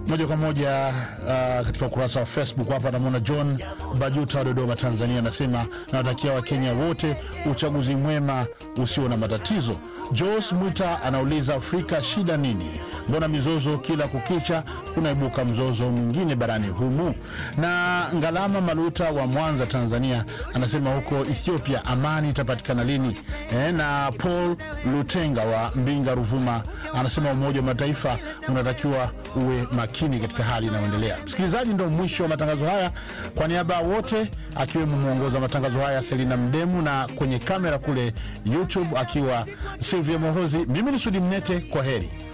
moja kwa moja uh, katika ukurasa wa Facebook hapa namwona John Bajuta wa Dodoma, Tanzania, anasema nawatakia Wakenya wote uchaguzi mwema usio na matatizo. Jos Mwita anauliza Afrika shida nini? Mbona mizozo kila kukicha kunaibuka mzozo mwingine barani humu? Na Ngalama Maluta wa Mwanza, Tanzania, anasema huko Ethiopia amani itapatikana lini? E, na Paul Lutenga wa Mbinga, Ruvuma, anasema Umoja wa Mataifa unatakiwa uwe makini katika hali inayoendelea. Msikilizaji, ndo mwisho wa matangazo haya. Kwa niaba ya wote, akiwemo mwongoza wa matangazo haya Selina Mdemu, na kwenye kamera kule YouTube akiwa Silvia Mohozi, mimi ni Sudi Mnete, kwa heri.